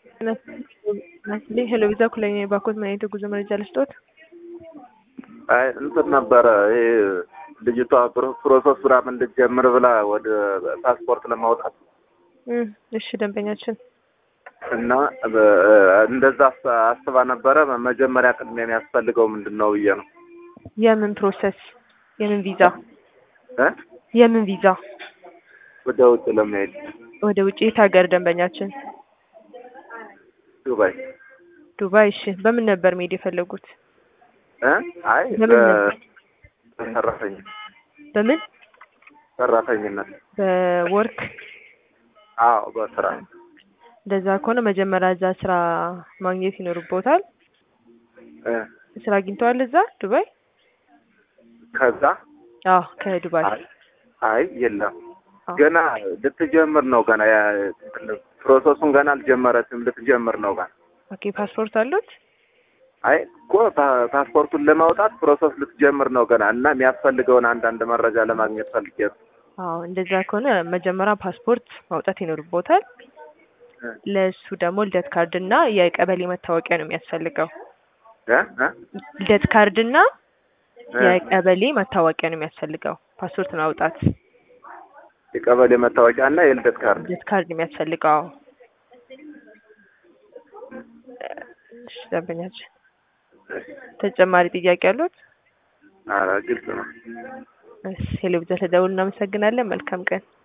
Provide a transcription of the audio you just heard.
ናስልኝ ሄሎ ቪዛ ኩለኛ የባኮት ምን አይነት የጉዞ መረጃ ልስጦት? አይ እንትን ነበረ ይሄ ልጅቷ ፕሮሰስ ምናምን እንድትጀምር ብላ ወደ ፓስፖርት ለማውጣት እም፣ እሺ ደንበኛችን እና እንደዛ አስባ ነበረ። መጀመሪያ ቅድሚያ የሚያስፈልገው ምንድን ነው ብዬ ነው። የምን ፕሮሰስ የምን ቪዛ እ የምን ቪዛ ወደ ውጭ ለመሄድ ወደ ውጭ የት ሀገር ደንበኛችን? ዱባይ ዱባይ። እሺ በምን ነበር መሄድ የፈለጉት? እ አይ ለምን በሰራተኛ በምን ሰራተኝነት በወርክ አዎ በስራ እንደዛ ከሆነ መጀመሪያ እዛ ስራ ማግኘት ይኖርቦታል። እ ስራ አግኝተዋል እዛ ዱባይ? ከዛ አዎ ከዱባይ አይ አይ የለም አዎ። ገና ልትጀምር ነው። ገና ያ ፕሮሰሱን ገና አልጀመረችም። ልትጀምር ነው ገና። ኦኬ ፓስፖርት አሉት? አይ እኮ ፓ- ፓስፖርቱን ለማውጣት ፕሮሰስ ልትጀምር ነው ገና እና የሚያስፈልገውን አንዳንድ መረጃ ለማግኘት ፈልጌ ነው። አዎ እንደዛ ከሆነ መጀመሪያ ፓስፖርት ማውጣት ይኖርቦታል። እ ለእሱ ደግሞ ልደት ካርድ እና የቀበሌ መታወቂያ ነው የሚያስፈልገው። እ እ ልደት ካርድ እና እ የቀበሌ መታወቂያ ነው የሚያስፈልገው ፓስፖርት ማውጣት። የቀበሌ መታወቂያ እና የልደት ካርድ ልደት ካርድ ነው የሚያስፈልገው። አዎ። እሺ ደንበኛችን ተጨማሪ ጥያቄ አሉት? ኧረ ግልጽ ነው። እሺ ሄሎ ብዛ ተደውል እናመሰግናለን። መልካም ቀን